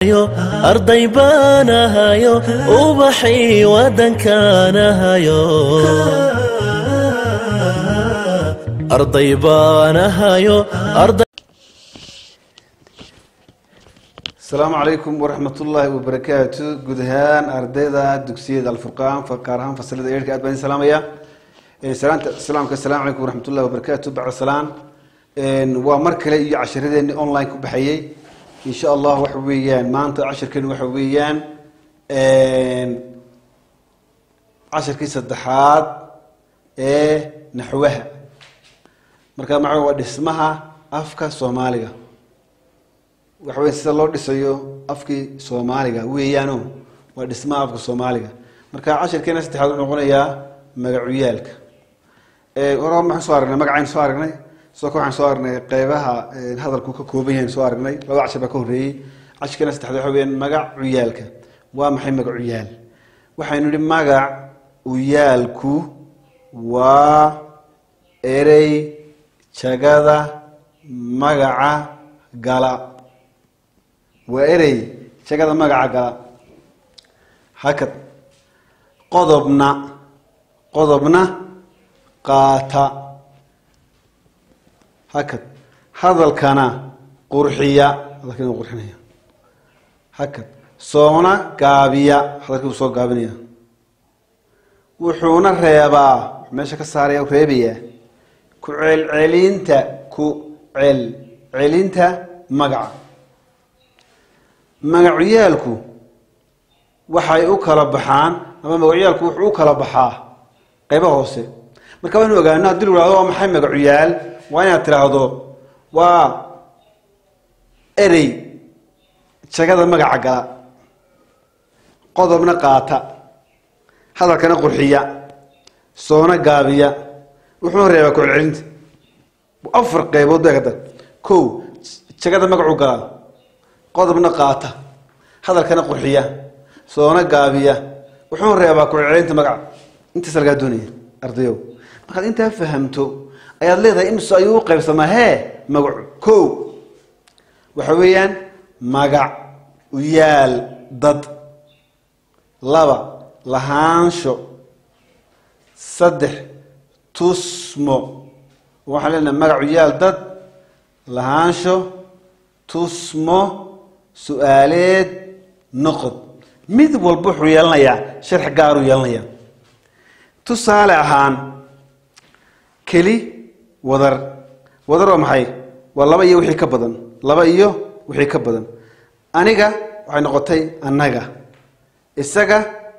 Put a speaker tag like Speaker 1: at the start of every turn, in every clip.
Speaker 1: arday baanahayo ubaxii waddankaanahayo arday baanahayo arday
Speaker 2: asalaamu calaykum waraxmat ullaahi wabarakaatu guud ahaan ardayda dugsiyada alfurqaan gaar ahaan fasilada eerka aad baan idin salaamaya salaanta islaamka asalaamu calaykum waraxmat ullahi wabarakaatu bacda salaan waa mar kale iyo cashiradeeni online ku baxayey insha allah waxa weeyaan maanta cashirkeenu waxa weeyaan cashirkii saddexaad ee naxwaha marka maxa waa dhismaha afka soomaaliga waxa weya sida loo dhisayo afkii soomaaliga weeyaano waa dhismaha afka soomaaliga marka cashirkeena saddexaad wuxuu noqonayaa magacuyaalka hore maxaan soo aragnay magacaynu soo aragnay sidoo kale waxaan soo aragnay qeybaha hadalku ka kooban yahay soo aragnay laba cashir baa ka horreeyey cashirkeena saddexaad waxa weyaan magac cuyaalka waa maxay magac uyaal waxaynu nihi magac uyaalku waa erey jagada magaca gala waa erey jagada magaca gala hakad qodobna qodobna qaata hakad hadalkana qurxiya hadalkana qurxinaya hakad soona gaabiya hadalkii uu soo gaabinaya wuxuuna reebaa meesha ka saaraya reebaya ku celcelinta ku celcelinta magaca magacyaalku waxay u kala baxaan ama magacyaalku wuxuu u kala baxaa qayba hoose marka waynu ogaano haddii lu hahdo waa maxay magacuyaal waa inaad tidhaahdo waa erey jagada magaca gala qodobna qaata hadalkana qurxiya soona gaabiya wuxuuna reebaa ku-celcelinta afar qaybood bay kada ko jagada magacuu galaa qodobna qaata hadalkana qurxiya soona gaabiya wuxuuna reebaa ku-celcelinta magaca intaas lagaa doonaya ardayow markaad intaa fahamto ayaad leedahay imise ayuu u qaybsamaa hee magacu ko waxa weeyaan magac uyaal dad laba lahaansho saddex tusmo waxaan leenahay magac uyaal dad lahaansho tusmo su-aaleed noqod mid walba wuxuu yeelanayaa sharx gaaruu yeelanayaa tusaale ahaan keli wadar wadar waa maxay waa laba iyo wixii ka badan laba iyo wixii ka badan aniga waxay noqotay annaga isaga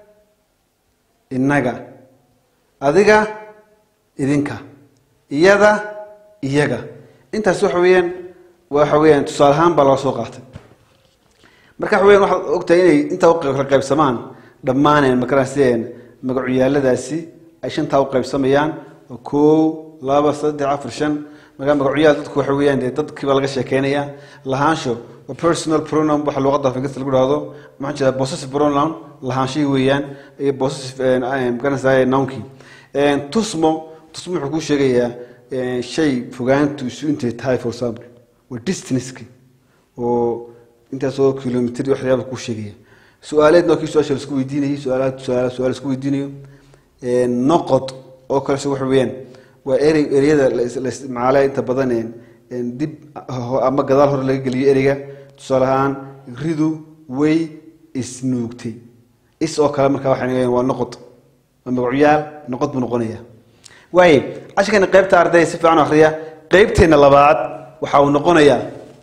Speaker 2: innaga adiga idinka iyada iyaga intaas waxa weeyaan waxa weeyaan tusaale ahaan baa loo soo qaatay marka waxa weyan waxaad ogtahay inay intaa u kala qaybsamaan dhammaaneen makaraseen magacuyaaladaasi ay shantaa u qaybsamayaan oo kow laba saddex afar shan markaa magacuyaal dadku waxa weeyaan dee dadkiiba laga sheekeynaya lahaansho waa personal pronoun waxa luqadda afingista lagu dhahdo maxaan jeeda possessive pronoun lahaanshihii weeyaan iyo possessive magaranaysaa nounkii tusmo tusmo wuxuu kuu sheegayaa shay fogaantu isu intay tahay for example waa distanceki oo intaasoo kilomitr waxyaaba kuu sheegaya su-aaleedna waa kii su-aasha laisku weydiinayay su-aalaad su-aal su-aal isku weydiinayo noqod oo kalese waxa weeyaan waa erey ereyada la isticmaale inta badan dib ama gadaal hore laga geliyo ereyga tusaale ahaan ridu way isnuugtay is oo kale markaa waxay waa noqod waa magacuyaal noqod buu noqonaya waaye cashirkeena qaybta ardayda si fiican akriya qaybteena labaad waxa uu noqonayaa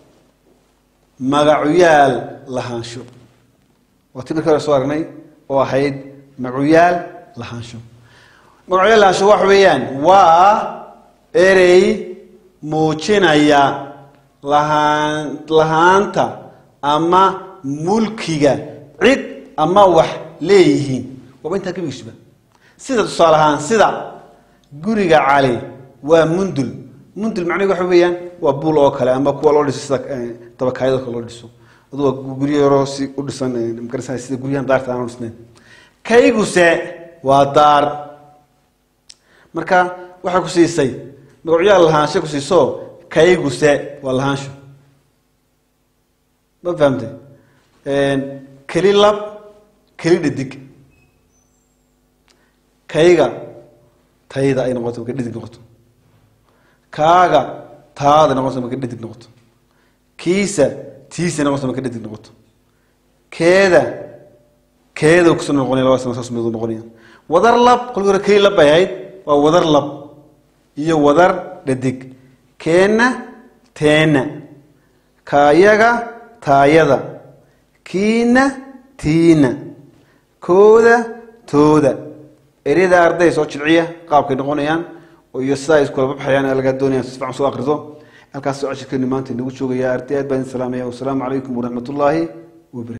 Speaker 2: magacuyaal lahaansho waa ti markii hore soo aragnay oo ahayd magacuyaal lahaansho magacuyaal lahaansho waxa weeyaan waa erey muujinaya lahaan lahaanta ama mulkiga cid ama wax leeyihiin waaba intaa gebigiisuba sida tusaale ahaan sida guriga cali waa mundul mundul macnaheed waxa weeyaan waa buul oo kale ama kuwa loo dhiso sida dabakaayado kale loo dhiso adu waa guryo yaroo si u dhisan magarasa sida guryahan daarta aan u dhisnayn kayguse waa daar marka waxay ku siisay magacyaal lahaansho ku siiso kayguse waa lahaansho ma fahamtay keli lab keli dhadig kayga tayda ay noqoto markay dhadig noqoto kaaga taada noqoto markay dhadig noqoto kiisa tiisa noqoto markay dhadig noqoto keeda keeda kusoo noqonaya labadaas ma saas mid noqonaya wadar lab kolkii hore keli lab bay ahayd waa wadar lab iyo wadar dhadig keenna teena kaayaga taayada kiina tiina kooda tooda eryada arday soo jilciya qaabkay noqonayaan oo iyo sidaa iskula baxayaan ee laga doonaya si fiican soo akriso halkaas soo cashirkeenu maanta inagu joogaya arday aad baan idin salaamaya wasalaamu calaykum waraxmat ullaahi wabarakatu